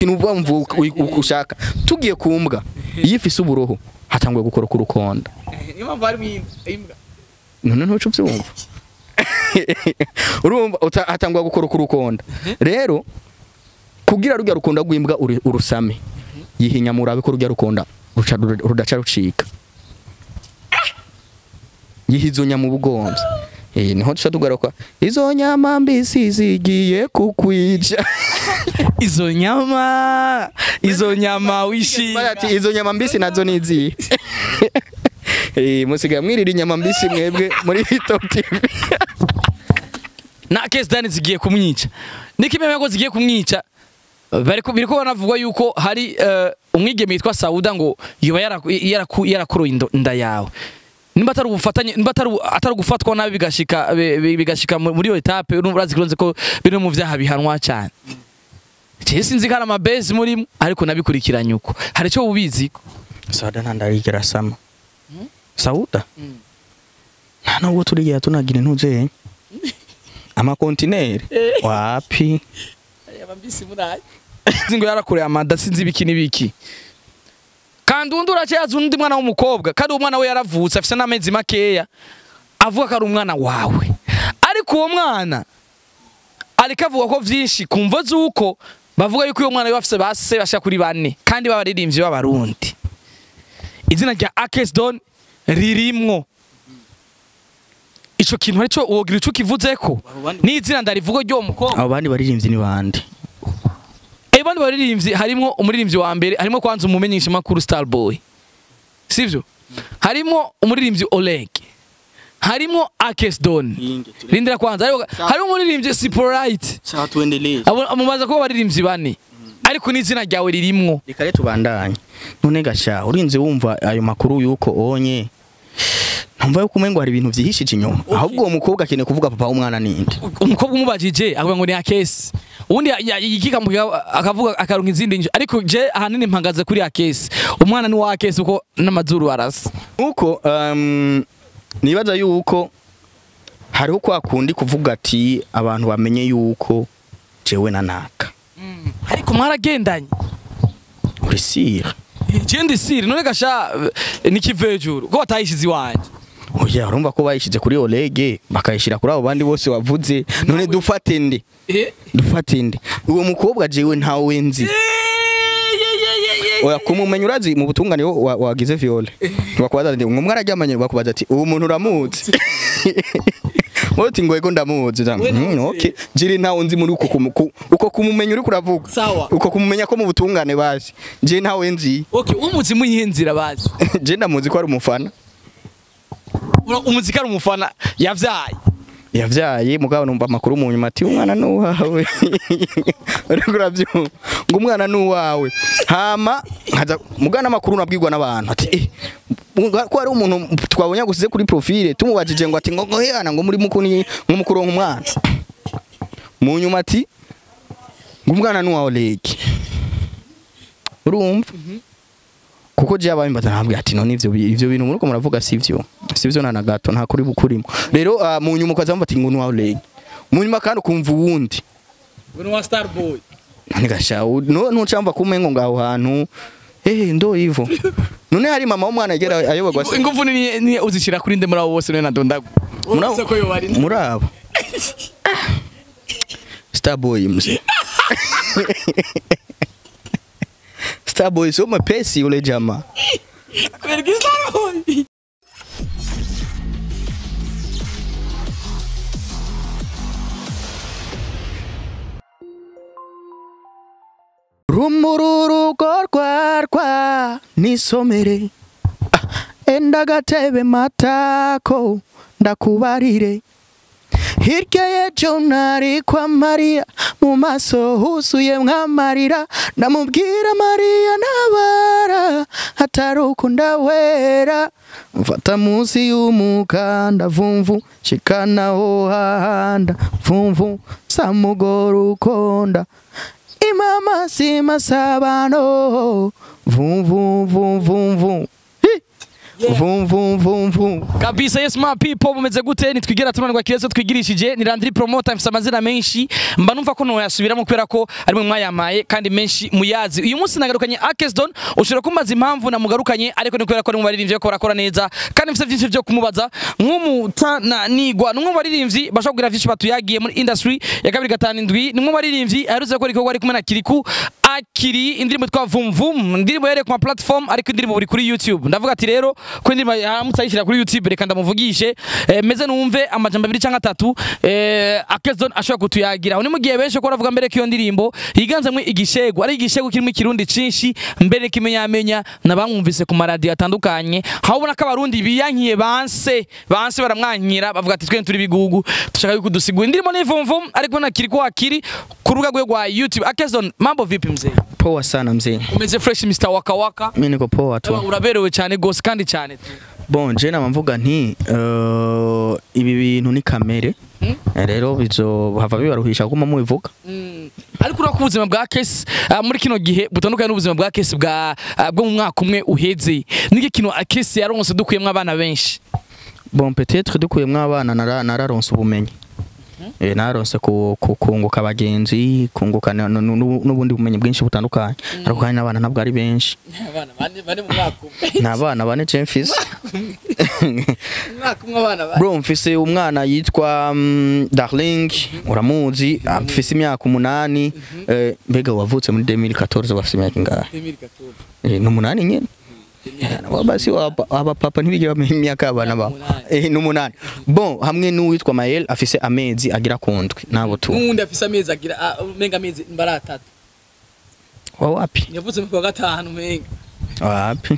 ikintu wumva uko ushaka tugiye ku mbwa iyo ifise uburoho hatanguye gukora ku rukonda niyo mpamvu harimo imbwa none ntuce ubyumva urumva uta- hatangwa gukora ku rukonda rero kugira rujya rukunda rw'imbwa uri- urusame yihinya murabe ko rujya rukonda ruca- rudaca rucika yiha izo nyama ubugomvye Eh, niho duca tugaruka izo nyama mbisi zigiye kukwica izo nyama izo nyama wishimye Bati, izo nyama mbisi nazo ni izihe Eh, musigaye mwirira inyama mbisi mwebwe muri top tv na case dani zigiye kumwica niko imeme ko zigiye kumwica bariko biriko banavugwa yuko hari eh, umwigeme yitwa Sauda ngo yoba yaraku- yaraku- yarakuroye indo- inda yawe nimba atari ubufatanye nimba atari ubu- atari gufatwa nabi bigashika bi- bi- bigashika mu- muri iyo etape urumva urazi kironze ko biri mu vyaha bihanwa cyane je sinzi ko hari amabezi murimo ariko nabikurikiranye uko hari icyo ubizi Sauda ntandarigera sama Sauda nta nubwo turigera tunagira intuze amakontineri wapi sinzi ngo yarakoreye amada sinzi ibiki n'ibiki kandi undi uracayaza undi mwana w'umukobwa kandi uwo mwana we yaravutse afite n'amezi makeya avuga ko ari umwana wawe ariko uwo mwana ariko avuga ko vyinshi ku mvo z'uko bavuga yuko uwo mwana we bafise base bashika kuri bane kandi b'abaririmbyi b'abarundi izina rya Akesdon ririmwo ico kintu arico wogira ico kivuzeko n'izina ndarivuga ry'uwo mukobwa abo bandi baririmbyi ni bande Ebandi baririmbyi harimo umuririmbyi wa mbere harimo kwanza umumenyesha makuru Starboy. Sivyo? Harimo umuririmbyi Oleg. Harimo Akesdon. Rindira kwanza harimo harimo umuririmbyi Siporite. sawa tuendelee Abo amubaza ko baririmbyi bane. Ariko n'izina ryawe ririmwo. reka rero tubandanye none gasha urinze wumva ayo makuru yuko onye ntumva yuko umengo hari ibintu vyihishije inyuma ahubwo uwo mukobwa akeneye kuvuga papa w'umwana ninde Umukobwa umubajije akavuga ngo ni Akesi. Ubundi yikikamuka akavuga akaronka izindi njyo. Ariko je ahanini mpagaze kuri Akesi. Umwana ni wa Akesi uko n'amazuru arasa. nuko um, nibaza yuko hariho kwa kundi kuvuga ati abantu bamenye yuko jewe na naka Ariko mwaragendanye. uri sire Jendi siri none gasha eh, nikivejuru ko batayishize iwanje. oya urumva ko bayishize kuri olege bakayishira kuri abo bandi bose wavuze none dufate nde Eh? dufate nde uwo mukobwa jewe ntawe nzi oya kumumenya urazi mu butungane wo- wa- wagize viole bakubaza ati umwe araryamanye bakubaza ati uwo muntu uramuzi wowe uti ngo ego ndamuzi Uza, "Mm, okay jiri ntawe nzi muri uko kumu- ku- uko kumumenya uri kuravuga Sawa. uko kumumenya ko mu butungane bazi je ntawe nzi Okay, umuzi muyihe bazi. je ndamuzi ko ari umufana Umuziki ari umufana yavyaye. yavyaye mugabo numva amakuru mu nyuma ati umwana ni uwawe uriko uravyumva ngo umwana ni uwawe hama nkaza mugabo n'amakuru nabwirwa n'abantu ati eh muga- ko hari umuntu twabonye agusize kuri profile tumubajije ngo ati ngo ngo hehana ngo muri mukuni ngo mukuronka umwana mu nyuma ati ngo umwana ni uwawe leke urumva kuko je abaye mbaza ntabwo ati none ivyo bi- ivyo bintu muriko muravuga sivyo sivyo na na gato nta kuri bukurimo rero ah, mu nyuma ukaza mva ati ngo ni uwawe leke mu nyuma kandi ukumva uwundi Uno wa Starboy. none gasha no ntucamva kumengo ngaho hantu eh ndo ivo none hari mama w'umwana yegera ayobagwa se Ingufu ni ni uzishira kuri nde muri abo bose none nadondagu. Muri abo- Uretse ko yo bari. muri abo starboy mzee starboy sio mapesi yule jamaa Kwereka Starboy. rumururugo rwarwa nisomere Ah, enda gatebe matako ndakubarire hirya y'ejo nari kwa mariya mu maso huzuye mwamarira ndamubwira mariya ntabara hatari uko ndawera mfata munsi y'umukanda vumvu shikanaho hahanda vumvu samugora ukonda imama si masabano vum vum vum vum vum Hi! vum vum vum vum kabisa yes my people mumeze gute nitwigera tunanirwa kirezo twigirishije ni Landry Promoter mfite amazina menshi mba numva ko noyasubiramo kubera ko ari mwe mwayamaye kandi menshi muyazi uyu munsi nagarukanye Akesdon ushobora kumbaza impamvu namugarukanye ariko ni kubera ko ari mu baririmbyi ko barakora neza kandi mfite byinshi byo kumubaza nk'umutananigwa ni umwe mu baririmbyi bashobora kugira byinshi batuyagiye muri industry ya kabiri gatanu indwi ni umwe mu baririmbyi aherutse gukora igikorwa ari kumwe na Kiriku akiri indirimbo yitwa vum vum indirimbo yereye ku ma platform ariko indirimbo buri kuri YouTube ndavuga ati rero ko indirimbo yaramutse ayishyira kuri YouTube reka ndamuvugishe eh, meze numve amajambo abiri cyangwa atatu eh, Akezon ashobora kutuyagira aho ni mu gihe benshi ko baravuga mbere ko iyo ndirimbo yiganzemo igishego ari igishego kirimo ikirundi cinshi mbere kimenyamenya nabamwumvise ku maradiyo atandukanye aho ubona ko abarundi biyankiye banse banse baramwankira bavuga ati twe turi bigugu dushaka yuko dusigura indirimbo ni vum vum ariko na kiri ko akiri ku rubuga rwe rwa YouTube Akezon mambo vipi mzee poa sana mzee umeze fresh Mr Waka Waka mimi niko poa tu uraberewe cyane gose kandi cyane bon je nama mvuga nti uh, ibi bintu ni kamere Hmm? Eh, rero bizohava bibaruhisha kuguma mubivuga ariko urako ubuzima bwa kesi ah, muri kino gihe butandukanye n'ubuzima bwa kesi bwa ah, bwo mu mwaka umwe uheze niki kintu kesi yaronse dukuyemo abana benshi bon peut-être dukuyemwo abana nara- nararonse ubumenyi Eh, naronse ku- ku- kunguka abagenzi kunguka na- nu- nu- n'ubundi bumenyi bwinshi butandukanye ariko kandi n'abana ntabwo ari benshi abana bane mu mwaka umwe ni abana bane je mfise umwaka umwe abana bane bro mfise umwana yitwa mm, darling uramuzi afise imyaka umunani eh, mbega wavutse muri 2014 bafise imyaka ingahe Eh, ni umunani nyene Eh, basi waba- abapapa ntibigera bamenya imyaka y'abana babo Eh, ni umunani bon hamwe n'uwitwa mael afise amezi agira ku ndwi nabo tu n'uwundi afise amezi agira ah, umenga amezi mbara atatu wa wapi yavutse mu kwa gatanu umenga wapi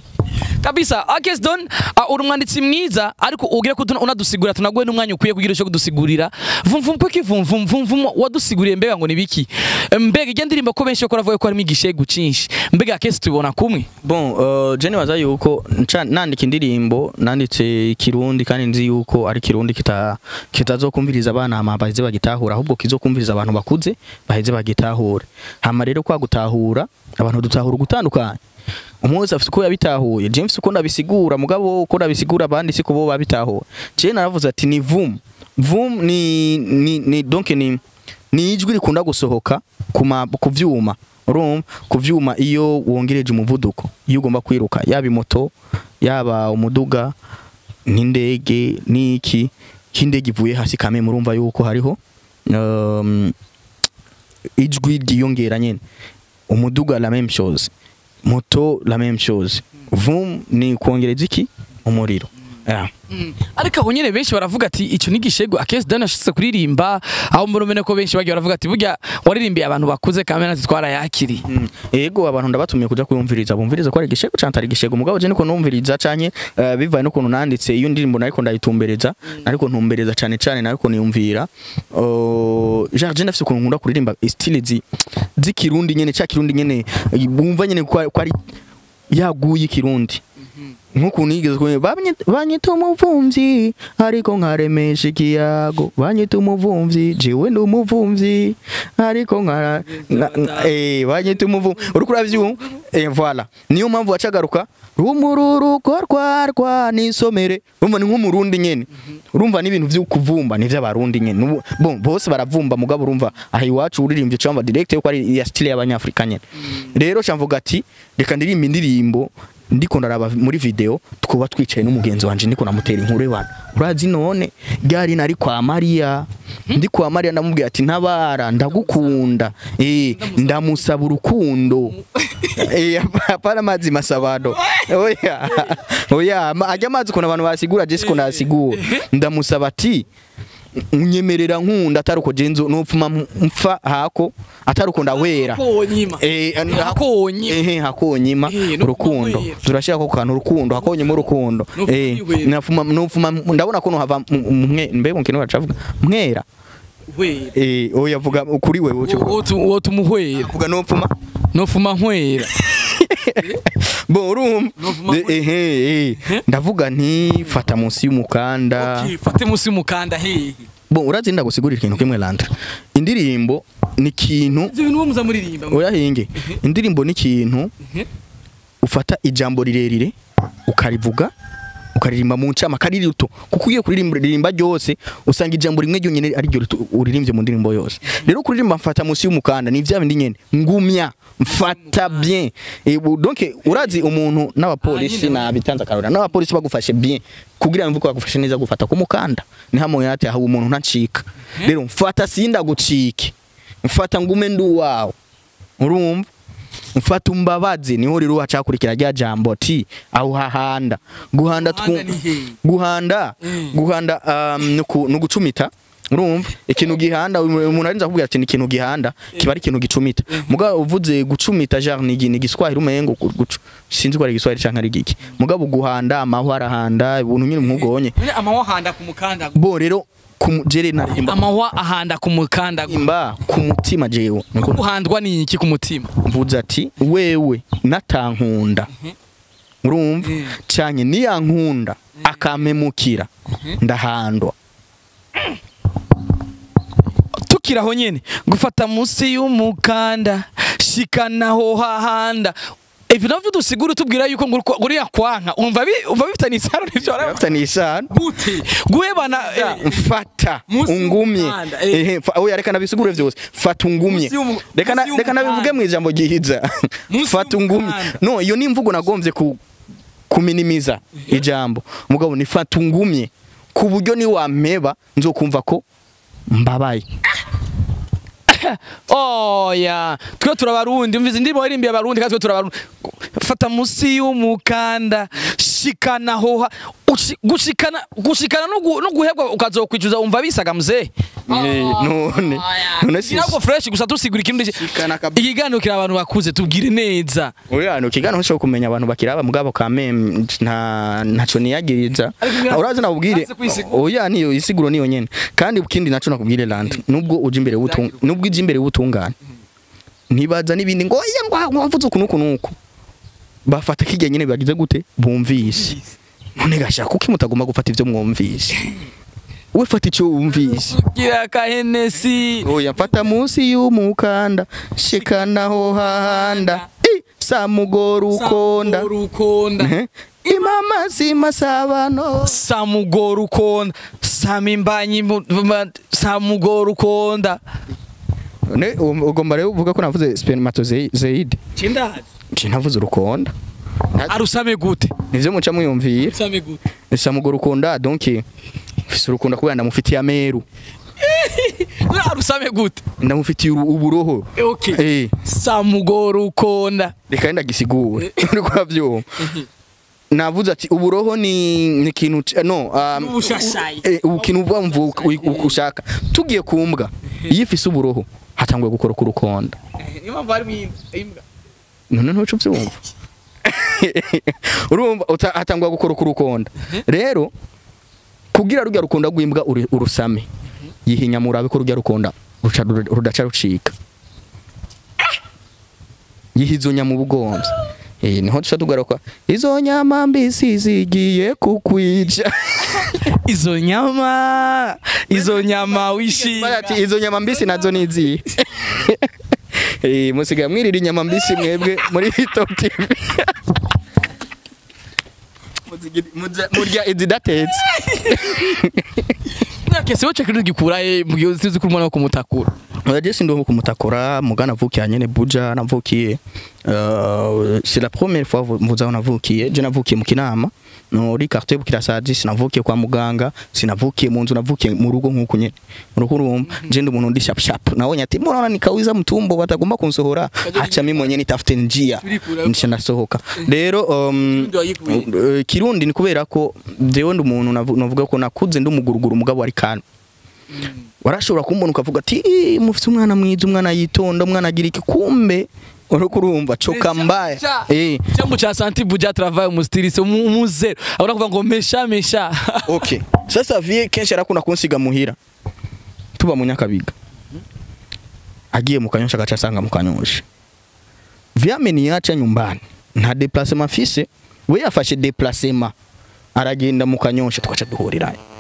kabisa Akesdon uh, uri umwanditsi mwiza ariko ugira ko tuna- unadusigura tunaguhe n'umwanya ukwiye kugira cyo kudusigurira vum vum kwiki vum vum vum vum wadusiguriye mbega ngo nibiki mbega ijya ndirimbo ko benshi bakora avuga ko harimo igishegu cinshi mbega Akesi tubona kumwe bon uh, je nibaza yuko nca- nandika indirimbo nanditse ikirundi kandi nzi yuko ari kirundi kita kitazokumviriza abana hama baheze bagitahura ahubwo kizokumviriza abantu bakuze baheze bagitahure hama rero kwa gutahura abantu dutahura gutandukanye umwe wese afite uko yabitahuye je mfise uko ndabisigura mugabo uko ndabisigura abandi siko bo babitahuye je naravuze ati ni vum vum ni ni, ni donc ni ni ijwi rikunda gusohoka ku ma- ku vyuma urumva ku vyuma iyo wongereje umuvuduko iyo ugomba kwiruka yaba imoto yaba umuduga n'indege n'iki nk'indege ivuye hasi kame murumva yuko hariho um, ijwi ryiyongera nyene umuduga la même chose moto la même chose vum ni kongereza iki umuriro yeah. ariko aho nyene benshi baravuga ati ico ni igishegu Akesi Dan ashitse kuririmba aho murumene ko benshi bagiye baravuga ati burya waririmbiye abantu bakuze kandi natwe twarayakiriye Mm. Ego abantu ndabatumiye kuja kuyumviriza bumviriza ko ari igishego canke atari igishego mugabo je niko numviriza canke uh, bivaye n'ukuntu nanditse iyo ndirimbo nariko ndayitumbereza nariko ntumbereza cane cane nariko niyumvira uh, genre je ndafise ukuntu nkunda kuririmba style zi z'ikirundi nyene ca kirundi nyene eh, bumva nyene ko ko ari yaguye ikirundi nk'ukuntu yigeze kuba banyita umuvumvyi ariko nkaremesha ikiyago banyita umuvumvyi jewe ndi umuvumvyi ariko nkara nka- nka- eh banyita umuvumvyi uriko uravyumva eh voilà niyo mpamvu wacagaruka rumururuko rwarwa nisomere urumva ni nk'umurundi nyene urumva n'ibintu vyo kuvumba ni vy'abarundi nyene Nubu- bon bose baravumba mugabo urumva aha iwacu uririmbye cyangwa direct yuko ari ya style y'abanyafrika nyene rero camvuga ati reka ndirimba indirimbo ndiko ndaraba muri video twuba twicaye n'umugenzi wanje ndiko namutera inkuru y'abantu urazi none ryari nari kwa Maria ndi kwa Maria ndamubwira ati ntabara ndagukunda eh ndamusaba urukundo eh apana amazi masabado oya oya ma- ajya amazi kuna abantu basigura je siko nasigura ndamusaba ati unyemerera nkunda atari uko jenzo nopfuma mfa hako atari uko ndawera konyima Eh, ani- Hakonyima. ehe hakonyima Eh, no urukundo kumwera. turashaka ko kantu urukundo hakonyima urukundo No eh kumwihwera. nafuma nofuma ndabona ko no hava mwe mbe mu kintu bacavuga mwera wera eh oya vuga kuri wewe uco uwo tumuhwera vuga nopfuma nofuma nkwera bo urumva Nopfuma Eh, ehe eh ndavuga nti fata munsi y'umukanda Okay, fate musi y'umukanda hehe bo urazinda gusigurira ikintu kimwe landra indirimbo ni ikintu ivyo bintu muza muririmba oya hinge indirimbo ni ikintu ufata ijambo rirerire ukarivuga ukaririmba mu ncama kari rito kuko ugiye kuririmba ryose usanga ijambo rimwe ryonyine ari ryo rito- uririmbye mu ndirimbo yose rero kuririmba mfata munsi y'umukanda ni vya bindi nyene ngumya mfata bien e, bu- donc urazi umuntu n'abapolisi nabitanze akarora n'abapolisi bagufashe bien kugira ngo mvuko bagufashe neza gufata ku mukanda ni hamo yati aho umuntu ntacika rero mfata sinda gucike mfata ngume ndi uwawe urumva mfata umbabazi niho rero wacakurikira rya jambo ti aho hahanda guhanda twu Guhanda ni hehe? guhanda Mm. guhanda um, nuku- nugucumita urumva ikintu gihanda umuntu arinza kubwira ati ni ikintu gihanda kiba ari ikintu gicumita mugabo uvuze gucumita genre ni ni giswahili umengo gu- gucu sinzi ko ari giswahili canke ari giki mugabo guhanda amahwa arahanda ibintu nyine nk'ubwonye None amahwa ahanda ku mukanda bo rero ku jere naririmba amahwa ahanda ku mukanda imba ku mutima jewe niko guhandwa ni iki ku mutima mvuze ati wewe natankunda urumva Mhm. cyane niyankunda akampemukira ndahandwa tukiraho nyene gufata munsi y'umukanda shikanaho hahanda ivyo navyo dusigura tubwira yuko ngo uriko- uriya kwanka umva bi- umva bifitanye isano n'ivyo waraba- afite nisano gute guhebana eh, mfata Munsi ungumye y'umukanda, eh. ehe fa- oya reka nabisigure vyose fata ungumye Munsi y'umu- reka na- munsi reka nabivuge y'umukanda. mu ijambo gihiza Munsi fata ungumye y'umukanda. no iyo ni imvugo nagombye ku kuminimiza ijambo mugabo ni fata ungumye ku buryo ni wampeba nzokumva ko mbabaye oya twe turabarundi umvize indirimbo irimbiye abarundi kandi twe turabarundi fata munsi y'umukanda shikanaho ha- ushi- gushikana gushikana no gu- no guhebwa ukazokwicuza umva bisaga mzee Eh, none none si ntabwo fresh gusa dusigura ikindi Shikana kabisa. ikiganiro kiri abantu bakuze tubwire neza Oya no kigano cyo kumenya abantu bakiraba mugabo kame nta ntaco niyagiriza Ariko ngira- urazi nabubwire Urazi kwisigura. oya niyo isiguro niyo nyene kandi ikindi naco nakubwire land nubwo uje imbere wutung nubwo ije imbere wutungana ntibaza nibindi ngo oya ngo wavuze ukuntu ukuntu uku bafata kijya nyene bagize gute bumvise none gashaka kuko mutagomba gufata ivyo mwumvise we fata ico wumvise gira kahenesi oya mfata munsi y'umukanda shikanaho hahanda I, samugora ukonda ukonda Eh, imama zimasabano samugora ukonda samimbanyi mu- ma- samugora ukonda ne u- ugomba rero uvuga ko navuze spermatozoide cindazi nje navuze urukonda arusame gute nivyo muca muyumvira arusame gute samugora ukunda donc mfise urukunda kubera ndamufitiye ameru arusame gute ndamufitiye uru- uburoho okay eh samugora ukonda reka ndagisigure uriko uravyumva navuze ati uburoho ni ni ikintu c- no um, N'ubushashayi. eh, ukintu uba mvu uko ushaka tugiye kumbwa iyo ifise uburoho hatanguye gukora ku rukonda niyo mpamvu harimo imbwa none ntuco uvyumva urumva uta- hatangwa gukora ku rukonda rero kugira rujya rukunda rw'imbwa uri- urusame yihinya murabe ko rujya rukunda ruca rudaca rucika yihizo nyama ubugomvye Eh, niho duca tugaruka izo nyama mbisi zigiye kukwica izo nyama izo nyama wishima ati izo nyama mbisi nazo ni izihe Eh, musigaye mwirira inyama mbisi mwebwe muri Top TV Muzigiri- muza- murya izidatetse nakese wowe cekiri gikuraye mu gihe uzi ko umwana wo kumutakura oya je sindi wo kumutakura muga navukiye nyene buja navukiye euh, c'est la première fois vu- mvuze aho navukiye je navukiye mu kinama muri quartier bukirasazi sinavukiye kwa muganga sinavukiye mu nzu navukiye mu rugo nk'uko nyene mu rugo urumva je ndi umuntu ndi sharp sharp nabonye ati mbona nikawiza mtumbo batagomba kunsohora hacha mimi mwenyewe nitafute njia Turikura. nisha nasohoka rero um, Kirundi wayikuye. eh, kirundi ni kubera ko jewe ndi umuntu navu- navuga ko nakuze ndi umuguruguru umugabo ari kana warashobora kumbona ukavuga ati "Ih, mufite umwana mwiza umwana yitonda umwana agira iki kumbe uriko urumva coka mbaya eh cyambu cha santi buja travail mu stilise mu zero abona kuvuga ngo mesha mesha okay sasa vie kenshi arakunda kunsiga muhira tuba mu nyakabiga agiye mu kanyosha agaca asanga mu kanyosha vie ameniacha nyumbani nta déplacement afise we yafashe déplacement aragenda mu kanyosha tugaca duhurirayo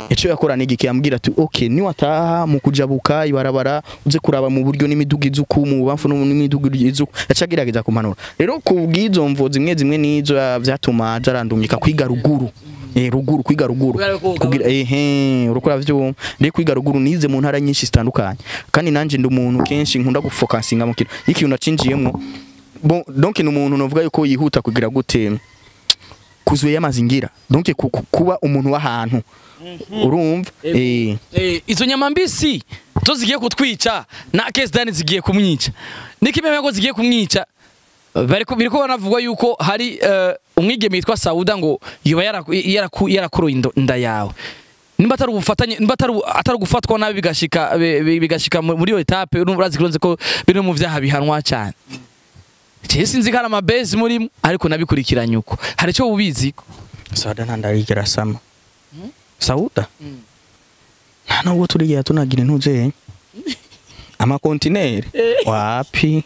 icyo yakora ni igiki yambwira ati okay niwataha mu kujabuka ibarabara uze kuraba mu buryo n'imiduga izuku mu bamfu no n'imiduga izuku yacagerageza kumanura rero ku bw'izo mvo zimwe zimwe n'izo ah, vyatuma zarandungika kwiga ruguru eh ruguru kwiga ruguru Kubera ko kugira ehe urukora vyuma rero kwiga ruguru nize mu ntara nyinshi zitandukanye kandi nanje ndi umuntu kenshi nkunda gufokasinga mu kintu ikintu nacinjiyemwo bon donc ni umuntu novuga yuko yihuta kugira gute kuzuye amazingira donc ku- ku- kuba umuntu w'ahantu urumva eh Eh, izo nyama mbisi zo zigiye kutwica na Kesdani zigiye kumwica nikimeme ko zigiye kumwica bariko biriko banavugwa yuko hari eh, umwigeme yitwa Sauda ngo yoba yaraku- yaraku- yarakoroye indo- inda yawe nimba atari ubufatanye nimba atari ubu- atari gufatwa nabi bigashika bi- bi- bigashika mu- muri iyo etape urumva urazi kuronze ko biri mu vyaha bihanwa cyane Je sinzi ko ari amabezi murimo ariko nabikurikiranye uko hari icyo ubizi sauda ntandarigera sama sauda nta nubwo turigera tunagira intuze amakontineri wapi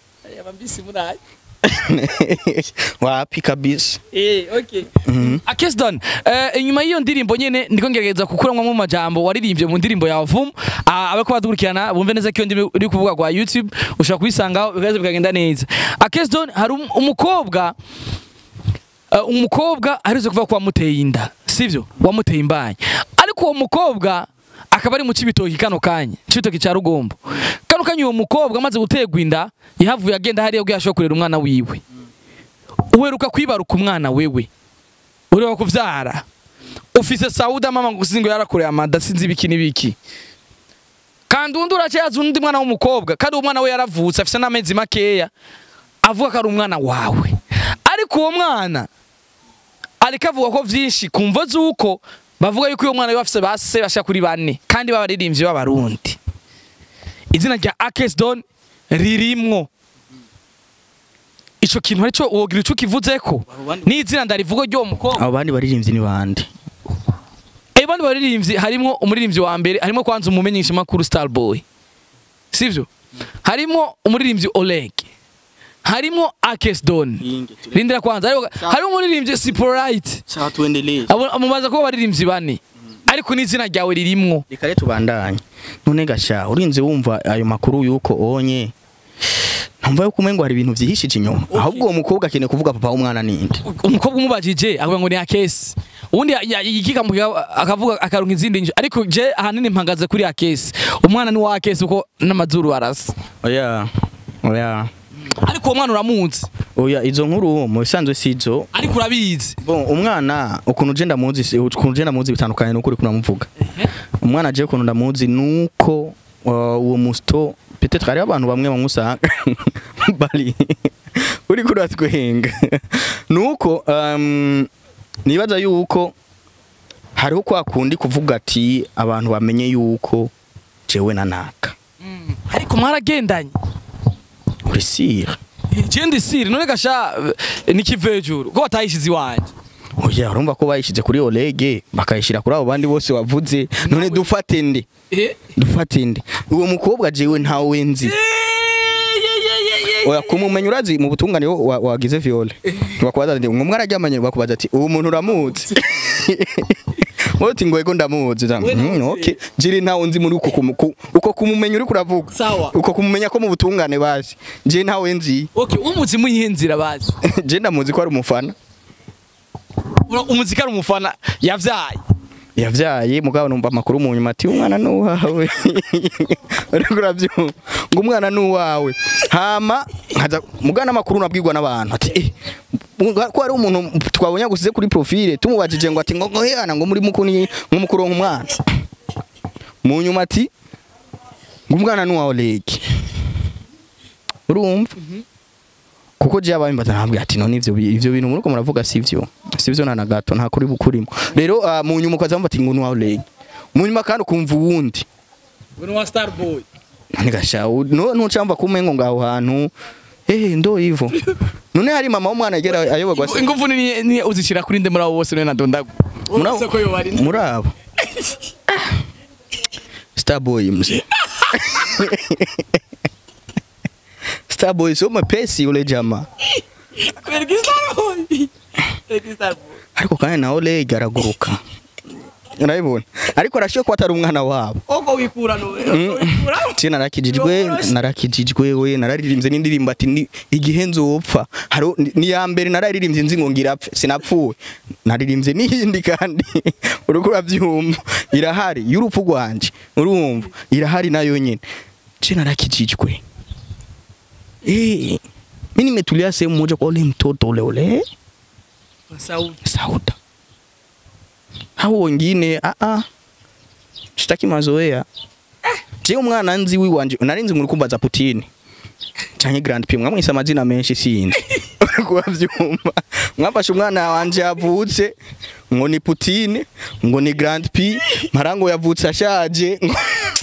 wapi kabisa Eh, okay. Mhm. Akesdon, eh, inyuma y'iyo ndirimbo nyene ndiko ngerageza kukuramwa mu majambo waririmbye mu ndirimbo ya Vum. Ah, abako badukurikirana bumve neza ko iyo ndimi uri kuvuga kwa YouTube ushobora kubisangaho bigaze bikagenda neza. Akesdon hari um- umukobwa uh, umukobwa arizo kuva kwa muteye inda, sivyo? Wamuteye imbanye. Ariko uwo mukobwa akaba ari mu cibitoki kano kanya, cibitoki ca Rugombo. Kano kanya uwo mukobwa amaze gutegwa inda, yahavuye agenda hariya ubwo yashobora kurera umwana wiwe. uheruka kwibaruka umwana wewe ureba kuvyara ufise sauda mama ngo singo yarakoreye amada sinzi ibiki n'ibiki kandi undi uracayaza undi mwana w'umukobwa kandi uwo mwana we yaravutse afise n'amezi makeya avuga ko ari umwana wawe ariko uwo mwana ariko avuga ko vyinshi kumva z'uko bavuga yuko uwo mwana we bafise base bashika kuri bane kandi b'abaririmbyi b'abarundi izina rya Akesdon ririmwo ico kintu arico wogira ico kivuzeko n'izina ndarivuga ry'uwo mukobwa abo bandi baririmbyi ni bande Eh bandi baririmbyi harimo umuririmbyi wa mbere harimo kwanza umumenyesha makuru Starboy sivyo harimo umuririmbyi Oleg harimo Akesdon rindira kwanza harimo harimo umuririmbyi Siporite sawa tuendelee abo amubaza ko baririmbyi bane ariko n'izina ryawe ririmwo reka rero tubandanye none gasha urinze wumva ayo makuru yuko onye ntumva yuko umengo hari ibintu vyihishije inyuma ahubwo uwo mukobwa akeneye kuvuga papa w'umwana ninde umukobwa umubajije akavuga ngo ni Akesi ubundi yikikamuka akavuga akaronka izindi njyo ariko je ahanini mpagaze kuri Akesi umwana ni wa Akesi uko n'amazuru arasa oya oya ariko uwo mwana uramuzi oya izo nkuru mu bisanzwe sizo ariko urabizi bon umwana ukuntu je ndamuzi si- ukuntu je ndamuzi bitandukanye n'ukuri kunamuvuga umwana je ukuntu ndamuzi nuko uh, uwo musto peut-être hari abantu bamwe bamusanga bari uri kuratwenga nuko um, nibaza yuko hariho kwa kundi kuvuga ati abantu bamenye yuko jewe na naka ariko mwaragendanye uri sire jendi siri none gasha eh, nikivejuru ko watayishize iwanje oya urumva ko bayishize kuri Olege bakayishira kuri abo bandi bose wavuze none dufate nde dufate nde uwo mukobwa jewe ntawe nzi oya kumumenya urazi mu butungane wo- wa- wagize viole bakubaza ati ngo mwararyamanye bakubaza ati uwo muntu uramuzi wowe uti ngo ego ndamuzi Uza, We "Mm, ntamuzi." okay jiri ntawe nzi muri uko kumu- ku- uko kumumenya uri kuravuga Sawa. uko kumumenya ko mu butungane bazi je ntawe nzi okay umuzi muyihe nzira bazi je ndamuzi ko ari umufana Ura- umuziki ari umufana yavyaye yavyaye mugabo numva amakuru mu nyuma ati umwana nuwawe ariko uravyumva ngo umwana nuwawe hama nkaza mugana amakuru nabwirwa n'abantu ati eh muga- ko hari umuntu twabonye gusize kuri profile tumubajije ngo ati ngo ngo hana ngo muri mukuni ngo mukuronka umwana mu nyuma ati ngo umwana nuwawe leki urumva kuko je abambaza ntabwo ati none ivyo bi- ivyo bintu muruko muravuga sivyo sivyo na nagato nta kuri bukurimo rero ah, mu nyuma ukaza mvuga ati ngo nuwawe leki mu nyuma kandi ukumva uwundi we wa starboy none gasha u- no ntucamva kumengo ngaho hantu eh ndo ivo none hari mama w'umwana agera ayoberwa se ingufu ni ni uzishira kuri nde muri abo bose none nadondagu Murabo- Uretse ko yo bari muri abo starboy mse starboy sio mapesi ule jamaa Kwereka starboy Kwereka starboy ariko kandi nawe lege araguruka urabibona ariko arashoboye kuba atari umwana wabo ubwo wikura no je narakijijwe narakijijwe we nararirimbye n'indirimbo ati ni- igihe nzopfa hari ni ya mbere nararirimbye nzi ngo ngirapfe sinapfuwe naririmbye n'iyindi kandi uriko urabyumva irahari y'urupfu rwanje urumva irahari nayo nyene je narakijijwe eh mimi nimetulia sehemu moja kwa ule mtoto ule ule Sauda. Hao wengine ah ah. Sitaki mazoea. Je umwana nzi wiwanje narinzi muri kumbaza Putin. Canke Grand P mwamwise amazina menshi sinzi. Uriko uravyumva. Mwafashe umwana wanje yavutse ngo ni Putin, ngo ni Grand P, marango yavutse ashaje. ngo-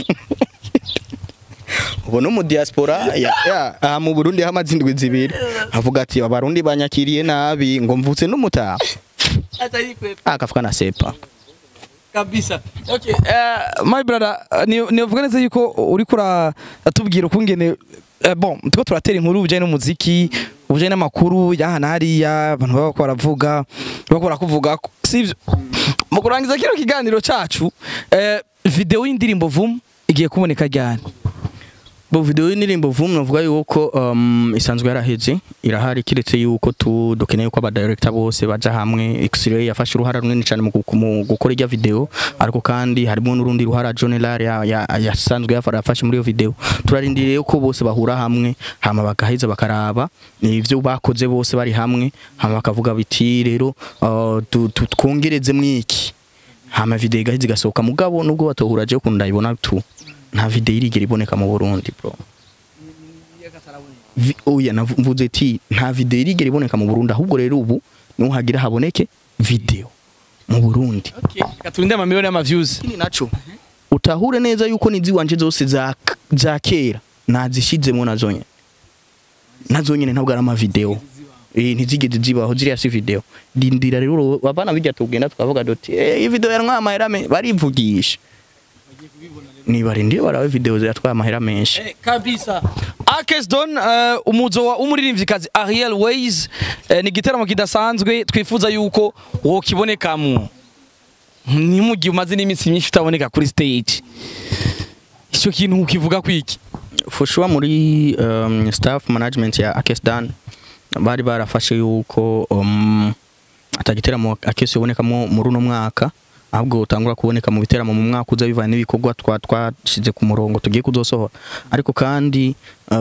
ubu no mu diaspora ya, ya aha mu Burundi hamaze indwi zibiri avuga ati abarundi banyakiriye nabi ngo mvutse n'umutaha akavuga na sepa kabisa okay uh, my brother uh, ni nivuga neza yuko uri kura atubwira ukungene uh, bon tuko turatera inkuru bijanye n'umuziki ubujanye n'amakuru yahana hariya abantu baba bako baravuga bako barakuvuga ko- sivyo mu kurangiza kino kiganiro cacu uh, video y'indirimbo vum igiye kuboneka ryari Bo video y'indirimbo vumu navuga yuko um, isanzwe yaraheze irahari kiretse yuko tu dukeneye ko aba director bose baja hamwe X-ray yafashe uruhara runini cyane mu gu- mu gukora irya video ariko kandi harimo n'urundi ruhara General ya- ya- yasanzwe yafara yafashe muri iyo video turarindiriye ko bose bahura hamwe hama bagaheza bakaraba ivyo bakoze bose bari hamwe hama bakavuga biti rero uh, tu- tu- twongereze mwiki hama video igaheza igasohoka mugabo nubwo batohura je kunda ibona tu nta video irigera iboneka mu Burundi bro Vi- oya navuze ati nta video irigera iboneka mu Burundi ahubwo rero ubu niho hagira haboneke video mu Burundi okay katurinde ama million y'ama views ikindi naco utahure neza yuko nizi wanje zose za za kera nazishizemo nazo nyene nazo nyene ntabwo ari ama video eh ntizigeze zibaho ziriya si video dindira rero abana bijya tugenda tukavuga doti eh iyi video yarwa amahera me barivugisha nibarindire barawe video ziratwaye amahera menshi Eh, kabisa Akes Don uh, umuzo wa umuririmvyikazi Ariel Ways uh, ni igiteramo kidasanzwe twifuza yuko wo kibonekamo ni mu gihe umaze n'iminsi myinshi utaboneka kuri stage icyo kintu ukivuga kwiki for sure muri um, staff management ya Akesdan bari barafashe yuko um, atagiteramo Akes yobonekamo muri uno mwaka ahubwo utangura kuboneka mu biteramo mu mwaka uza bivanye n'ibikorwa twa twashize ku murongo tugiye kuzosohora ariko kandi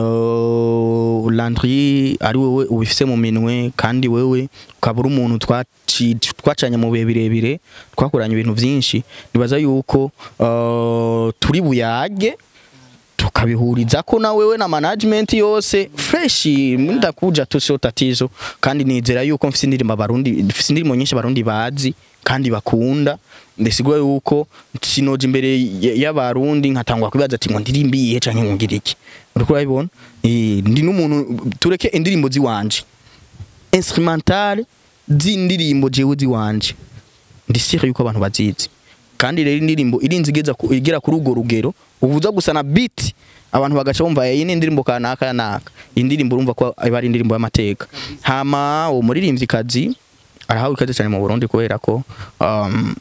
uh, Landry ari wewe ubifise mu minwe kandi wewe ukaba uri umuntu twaci- twacanye mu bihe birebire twakoranye ibintu byinshi nibaza yuko uh, turi buyage tukabihuriza ko na wewe na management yose fresh ndakuja tu sio tatizo kandi nizera yuko mfise indirimbo abarundi mfise indirimbo nyinshi abarundi bazi kandi bakunda ndesigwa yuko sinoje imbere y- y'abarundi nkatangwa kwibaza ati ngo ndirimbiye canke ngo ngire iki uriko urabibona eh ndi n'umuntu tureke indirimbo ziwanje instrumental z'indirimbo jewe ziwanje ndi sire yuko abantu bazizi kandi rero indirimbo irinze igeza ku- igera kuri urwo rugero ubuza gusa na beat abantu bagaca bumva iyi ni indirimbo kanaka kanaka iyi ndirimbo urumva ko iba ari indirimbo y'amateka hama uwo muririmvyikazi arahawe ikaze cyane mu Burundi kubera ko um,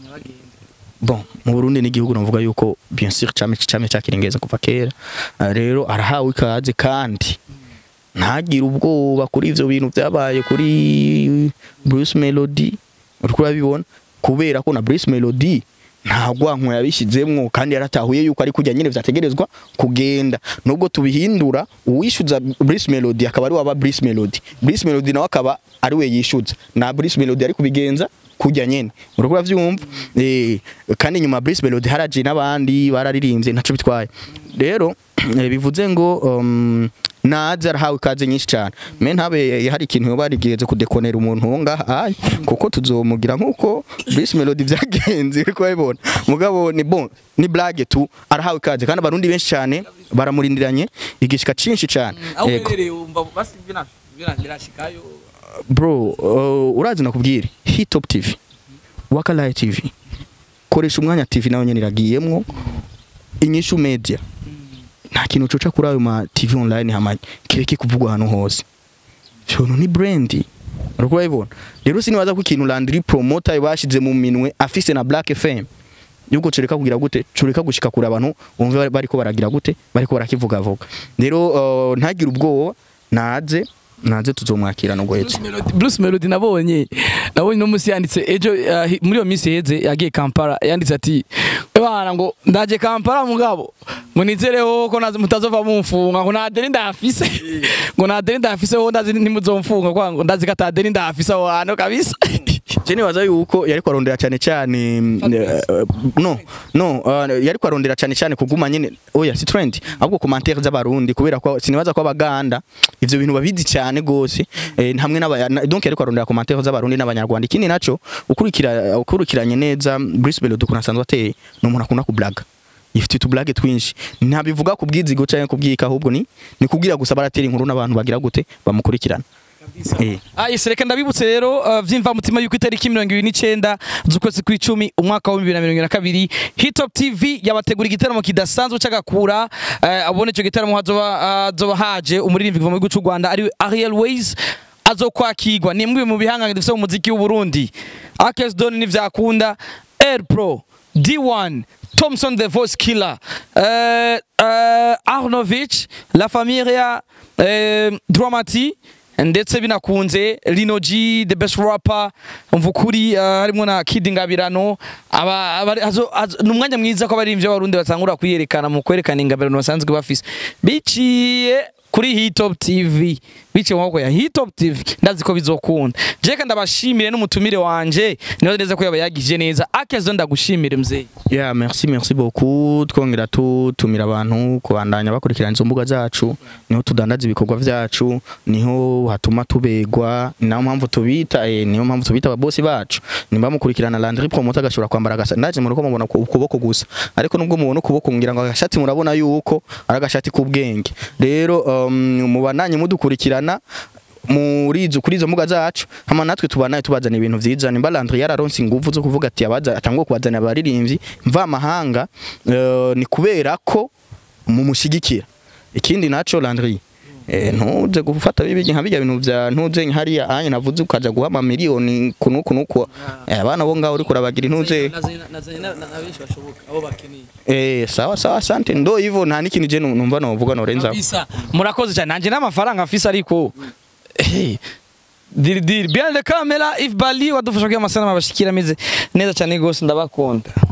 bon mu Burundi ni igihugu navuga yuko bien sûr cyame cyame cyakiringeza kuva kera Uh, rero arahawe ikaze kandi ntagire ubwoba kuri ivyo bintu byabaye kuri Bruce Melody uriko urabibona kubera ko na Bruce Melody nta gwanko yabishizemwo kandi yaratahuye yuko ari kujya nyine vyategerezwa kugenda nubwo tubihindura uwishuza Bruce Melody akaba ari waba Bruce Melody Bruce Melody nawe akaba ari we yishuza na Bruce Melody ari kubigenza kujya nyene uriko uravyumva eh kandi nyuma Bruce Melody haraje n'abandi bararirimbye ntaco bitwaye rero eh, bivuze ngo um, naze arahawe ikaze nyinshi cyane me ntabe hari ikintu yoba yarigeze kudekonera umuntu wo ngaha ayi kuko tuzomugira nkuko Bruce Melody byagenze ariko babibona mugabo ni bon ni blague tu arahawe ikaze kandi abarundi benshi cyane baramurindiranye igishika cinshi cyane aho Yego. uherereye wumva basi birashikayo bro uh, urazi nakubwire hitop tv wakalaye tv koresha umwanya tv nawe nyene iragiyemwo inyishu media nta kintu coca kuri ayo ma tv online hama kireke kuvugwa ahantu hose vyono ni brand uriko urabibona rero sinibaza ko ikintu Landry promoter bashize mu minwe afise na Black FM yuko cureka kugira gute cureka gushika kure abantu umve bariko baragira gute bariko barakivuga vuga rero uh, ntagire ubwoba naze naze tuzomwakira no guhetse Bruce Melody- Bruce Melody nabonye nabonye no musi yanditse ejo uh, hi- muri iyo minsi heze yagiye Kampala yanditse ati bana ngo ndaje Kampala mugabo ngo nizereho ko nazi mutazova mumfunga ngo nadeni ndafise ngo nadeni ndafise ho ndazi ntimuzomfunga kwa ngo ndazi katadeni ndafise aho hantu kabisa je nibaza yuko yariko arondera cyane cyane mm, eh, no no uh, yariko arondera cyane cyane kuguma nyene oya si trend ahubwo commentaire z'abarundi kubera ko sinibaza ko abaganda ivyo bintu babizi cyane gose eh, hamwe n'aba na- donc yariko arondera commentaire z'abarundi n'abanyarwanda ikindi naco ukurikira ukurikiranye neza Bruce Melody ukuntu asanzwe ateye ni umuntu akunda kublaga ifite utublage twinshi ntabivuga ku bwizigo canke ku bwika ahubwo ni ni kubwira gusa baratera inkuru n'abantu bagira gute bamukurikirana eh Ayise reka ndabibutse rero uh, vyimva mutima yuko itariki 29 z'ukwezi kw'icumi umwaka wa 2022 Hitop TV yabategura igitaramo kidasanzwe c'agakura uh, abone ico gitaramo hazoba hazoba haje umuririmbyi kuva mu gihugu c'u Rwanda ari Ariel Ways azokwakirwa ni mwe mu bihangane dufite mu muziki w'u Burundi Akes Don n'ivyakunda Air Pro D1 Thompson the Voice Killer uh, uh, Arnovich La Familia uh, Dramati ndetse binakunze Lino G the best rapper mvukuri uh, harimo na Kid Ngabirano aba, aba hazo, hazo, ni umwanya mwiza ko abaririmbyi b'abarundi batangura kwiyerekana mu kwerekana ingabirano basanzwe bafise biciye kuri Hitop TV biciye mu maboko ya Hitop TV ndazi ko bizokunda jeka ndabashimire n'umutumire wanje niba neza ko yaba yagije neza akezo ndagushimire mzee Yeah, merci merci beaucoup twongera tutumira abantu kubandanya bakurikirana izo mbuga zacu niho tudandaza ibikorwa vyacu niho hatuma tubegwa ni nayo mpamvu tubita eh, niyo mpamvu tubita ababosi bacu nimba mukurikirana Landry Promoter agashobora kwambara agasa ndaje muri ko mubona ku- ukuboko gusa ariko nubwo mubona ukuboko ngira ngo agashati murabona yuko ari agashati k'ubwenge rero um, mubananye mudukurikirana muri izo kuri izo mbuga zacu hama natwe tubanaye tubazana ibintu vyiza nimba Landry yararonse ingufu zo kuvuga ati abaza atangwa kubazana abaririmbyi mva mahanga uh, ni kubera ko mumushigikira ikindi naco Landry Eh, ntuze gufata bibi nka bijya bintu vya ntuze hariya anye navuze ukaja guha ama miliyoni kunu kunu kwa eh, abana bo ngaho uri kurabagira ntuze eh sawa sawa asante ndo hivyo nta n'ikintu je numva novuga norenza kabisa murakoze cyane nanje n'amafaranga afise ariko hey. diri diri behind the camera if bali wadufasha kugira amasanamu abashikira ameze neza cyane gose ndabakunda